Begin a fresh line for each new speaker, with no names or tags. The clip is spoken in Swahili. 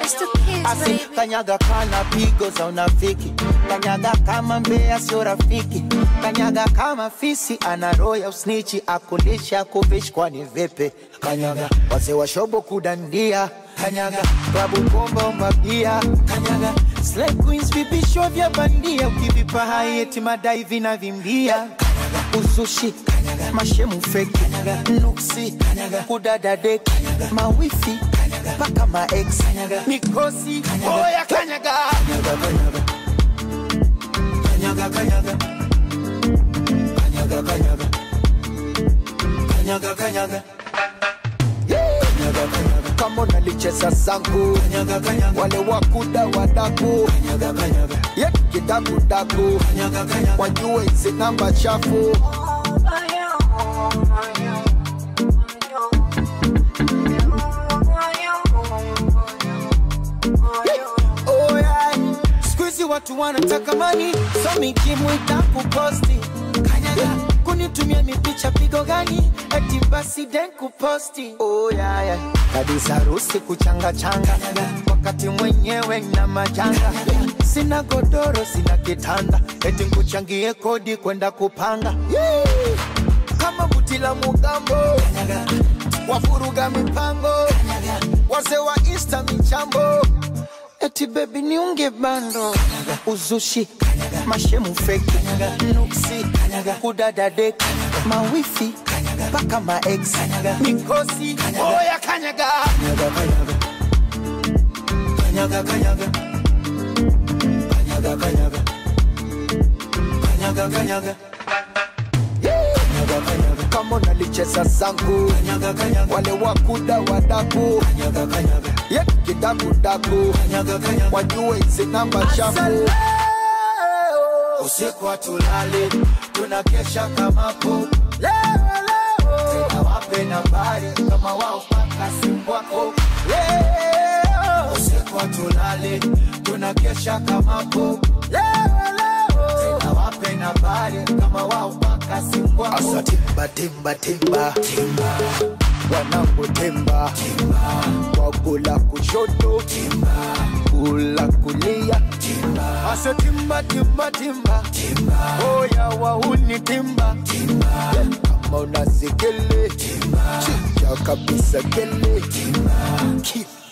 Just a kiss,
Asi
baby.
kanyaga kana pigo za unafiki, kanyaga kama mbea sio rafiki, kanyaga kama fisi ana roho ya usnichi, akulisha kuvishi kwani vipi? Kanyaga wazee wa shobo kudandia, kanyaga klabu bomba mabia, kanyaga slay queens vipisho vya bandia, ukivipa hai eti madai vinavimbia, kanyaga usushi, kanyaga mashemu fake, kanyaga nuksi, kanyaga kudada dek, mawifi, kanyaga mpaka ma ex, kanyaga mikosi, oya kanyaga, kanyaga kanyaga kanyaga kanyaga kanyaga kanyaga kanyaga kanyaga Yeah. Kanyaga, kanyaga. kama unalicheza zangu kanyaga, kanyaga. wale wakuda wadaku kanyaga, kanyaga. Ye, kidakudaku kanyaga, kanyaga. wajue hizi namba chafu Oh, yeah. Siku hizi watu wanataka mani so mikimwita kuposti kanyaga kunitumia mipicha pigo gani eti basi den kuposti oh, yeah, yeah. kabisa harusi kuchanga changa wakati mwenyewe na majanga sina godoro sina kitanda eti nkuchangie kodi kwenda kupanga yeah. kama buti la mugambo wafuruga mipango wazee wa insta michambo eti bebi niunge bando uzushi mashemu feki nuksi kudada dek mawifi mpaka maex mikosi oya kanyaga kanyaga kanyaga kanyaga kanyaga kanyaga kanyaga Kanyaga, kanyaga. kama unalicheza zangu wale wakuda wadaku ye kidakudaku wajue hizi namba chafu usiku hatulali tunakesha kamapo tena wape nambari kama wao paka simu wako leo usiku hatulali tunakesha kamapo tena wape nambari kama wao paka simu wako asa timba timba timba timba wanapotemba kwa kula kushoto kula kulia asa timba timba timba oya wauni timba kama unasikele chinja kabisa kele Ki-